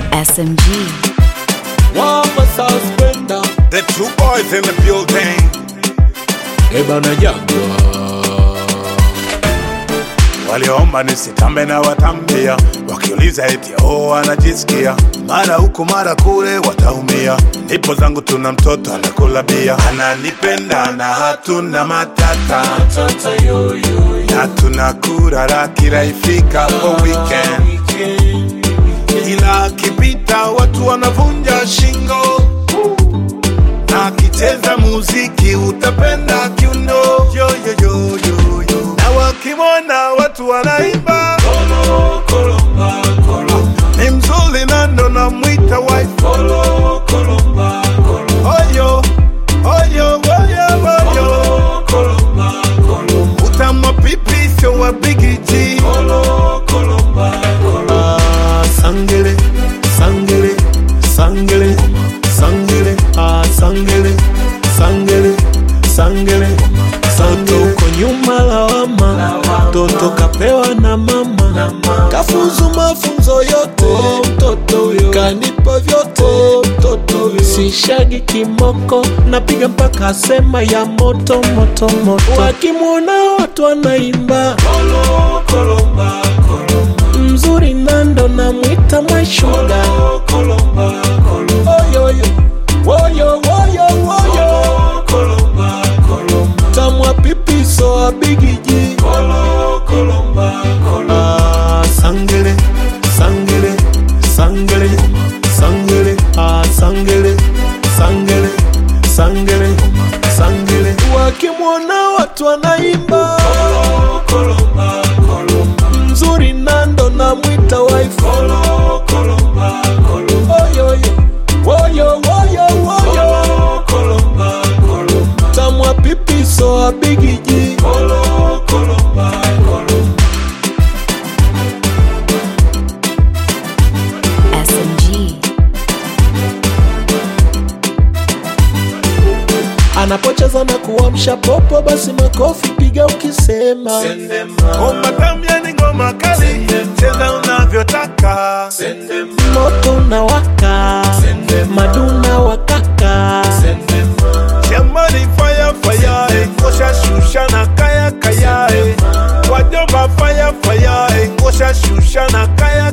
SMG. Wamba suspender The two boys in the building. Eba na jagwa Waliomba nisitambe na watambia, wakiuliza eti oh, anajisikia mara huku mara kule, wataumia. Ndipo zangu tuna mtoto anakula bia, ananipenda na hatuna matata, Tata yo yo na tunakura kila ifikapo weekend, ila akipita watu wanavunja shingo na akicheza muziki utapenda kiuno yo, yo, yo, yo, yo. na wakimwona watu wanaimba Kolo kolomba kolomba ni mzuri na ndo namwita wife Kolo kolomba kolomba oyo oyo oyo oyo Kolomba kolomba utamwa pipi sio wa bigiji Kolo kolomba kolomba Ah, sangele sangele sangele sangele ah, sangele sangele sangele Toto uko nyuma lawama toto kapewa na mama kafunzu mafunzo yote mtoto huyo kanipa vyote mtoto huyo sishagi kimoko napiga mpaka sema ya moto moto moto wakimwona watu wanaimba Kolo kolomba kolomba mzuri nando namwita mwashuga Kolomba kolomba oyoyo woyo woyo woyo Kolomba kolomba tamwa pipiso abigiji Kolo kolomba kolomba ah, sangele sangele sangele sangele ah, sangele sangele sangele sangele wakimwona watu wanaimba Kolomba kolomba mzuri nando namwita wife Kolo kolomba kolomba oyoyo woyo woyo woyo Kolomba kolomba tamwa pipiso abigiji Kolo kolomba kolomba SMG. anapocheza na kuamsha popo basi makofi piga ukisema Sendema ngoma tamu yani ngoma kali cheza unavyotaka Sendema moto na waka maduna wakaka Sendema jamani fire fire eh, ngosha shusha na kaya kaya eh. wajomba fire fire eh, ngosha shusha na kaya